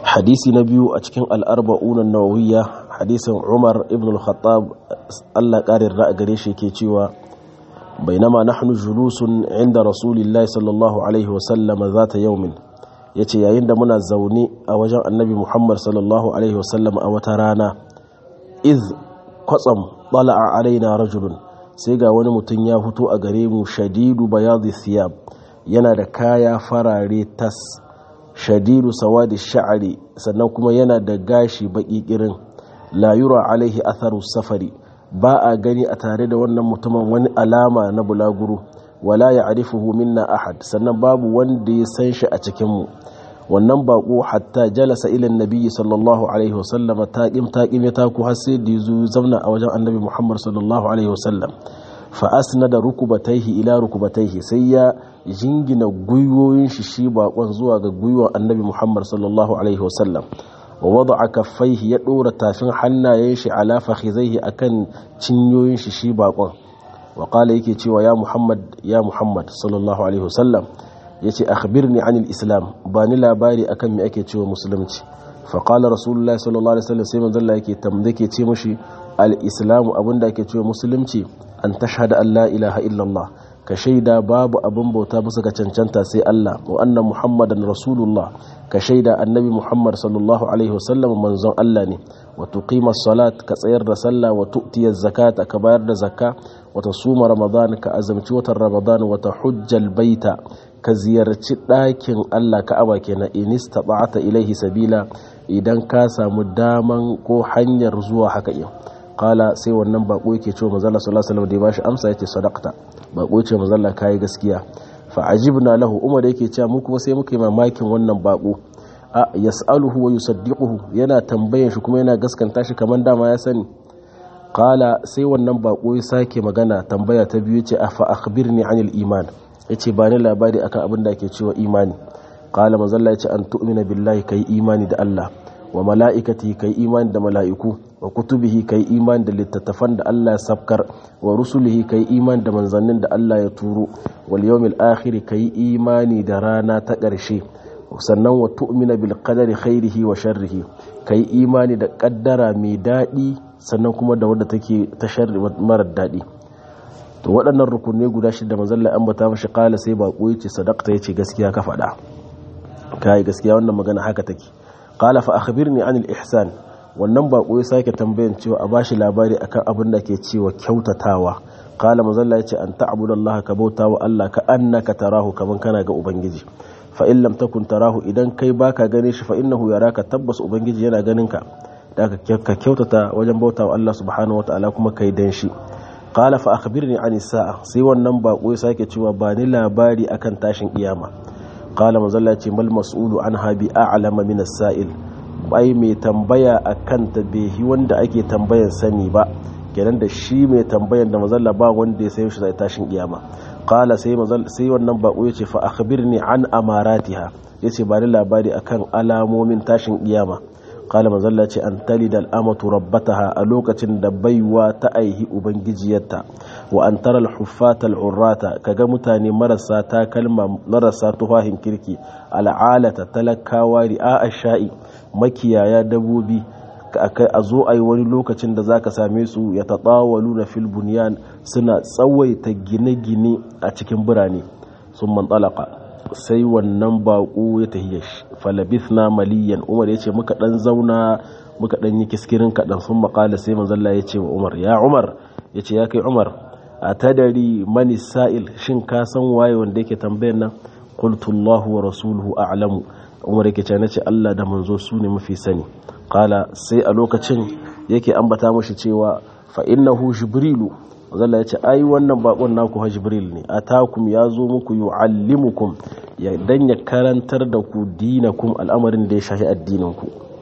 hadisi na biyu a cikin al'arba'un nawawiyya hadisin umar ibn al-khattab allah ƙarin ra'a gare shi ke cewa bainama nahnu julusun inda rasulillahi sallallahu alaihi wasallam zata yaumin yace yayin da muna zaune a wajen annabi muhammad sallallahu alaihi wasallam a wata rana iz kwatsam ɗala'a alaina rajulun sai ga wani mutum ya fito a gare mu shadidu bayadi thiyab yana da kaya farare tas shadidu sawadi sha'ari sannan kuma yana da gashi baki kirin la yura alaihi atharu safari ba a gani a tare da wannan mutumin wani alama na bulaguro wala ya arifuhu minna ahad sannan babu wanda ya san shi a cikin mu wannan bako hatta jalasa ila nabiyyi sallallahu alaihi wasallam taqim taqim ya taku har sai da yazo zauna a wajen annabi Muhammad sallallahu alaihi wasallam fa asnada rukubataihi ila rukubataihi sai ya jingina gwiwoyin shi shi bakon zuwa ga gwiwon annabi Muhammad sallallahu alaihi wasallam wa wada'a kaffaihi ya dora tafin hannayen shi ala fakhizaihi akan cinyoyin shi shi bakon wa qala yake cewa ya Muhammad ya Muhammad sallallahu alaihi wasallam yace akhbirni anil islam ba ni labari akan me ake cewa musulunci fa qala rasulullahi sallallahu alaihi wasallam sai manzo Allah yake tamdake ce mushi al islamu abinda ake cewa musulunci an tashhada an la ilaha illallah ka shaida babu abin bauta bisa ga cancanta sai Allah wa anna muhammadan rasulullah ka shaida annabi muhammad sallallahu alaihi wasallam manzon Allah ne wa tuqima salat ka tsayar da sallah wa tu'tiya zakat ka bayar da zakka wa tasuma ramadan ka azamci watan ramadan wa tahujjal baita ka ziyarci ɗakin Allah ka'aba kenan in istata'ata ilaihi sabila idan ka samu daman ko hanyar zuwa haka yin kala sai wannan bako yake cewa manzala sallallahu alaihi wasallam da ya bashi amsa yace sadaqta bako yace manzala kai gaskiya fa ajibna lahu umar yake cewa mu kuma sai muka yi mamakin wannan bako a yas'aluhu wa yusaddiquhu yana tambayan shi kuma yana gaskanta shi kaman dama ya sani kala sai wannan bako ya sake magana tambaya ta biyu yace afa akhbirni anil iman yace ba ni labari akan abin da ake cewa imani kala manzala yace an tu'mina billahi kai imani da Allah wa mala'ikati kai imani da mala'iku wa kutubihi kai imani da littattafan da Allah ya sabkar wa rusulihi kai imani da manzannin da Allah ya turo wal yawmil akhir kai imani da rana ta ƙarshe sannan wa tu'mina bil qadari khairihi wa sharrihi kai imani da kaddara mai daɗi sannan kuma da wadda take ta sharri marar daɗi to waɗannan rukunai guda shida manzon Allah ambata mashi kala sai bako yace sadaqta yace gaskiya ka faɗa kai gaskiya wannan magana haka take qala fa akhbirni anil ihsan wannan bako ya sake tambayan cewa a bashi labari akan abin da ke cewa kyautatawa qala mazalla yace an ta'budallaha ka bauta wa Allah ka annaka tarahu kaman kana ga ubangiji fa in lam takun tarahu idan kai baka gane shi fa innahu yaraka tabbas ubangiji yana ganin ka da ka kyautata wajen bauta wa Allah subhanahu wataala kuma kai dan shi qala fa akhbirni anis sa'a sai wannan bako ya sake cewa ba ni labari akan tashin kiyama qala mazalla yace mal mas'ulu anha bi a'lama min as-sa'il bai mai tambaya a kanta behi wanda ake tambayan sani ba kenan da shi mai tambayan da mazalla ba wanda ya sayo shi zai tashin kiyama qala sai sai wannan bako yace fa akhbirni an amaratiha yace ba ni labari akan alamomin tashin kiyama qala mazalla ce an talida al'amatu rabbataha a lokacin da baiwa ta aihi ubangijiyarta wa an tara al-huffata al-urrata kaga mutane marasa takalma marasa tufahin kirki al'alata talakawa ri'a ash-sha'i makiyaya dabobi a zo a yi wani lokacin da za ka same su ya taɗawalu na filbuniyan suna tsawaita gine-gine a cikin birane sun mantsalaka sai wannan baƙo ya tahiyar falabith na maliyan umar ya ce muka ɗan zauna muka ɗan yi kiskirin kaɗan sun maƙala sai manzalla ya ce wa umar ya umar ya ce ya kai umar a tadari mani sa'il shin ka san waye wanda yake tambayar nan qultullahu wa rasuluhu a'lamu umar yake ce nace Allah da manzo su ne mafi sani kala sai a lokacin yake ambata mashi cewa fa innahu jibrilu zalla yace ai wannan bakon naku ha jibril ne atakum yazo muku yuallimukum ya dan ya karantar da ku dinakum al'amarin da ya shafi addinin ku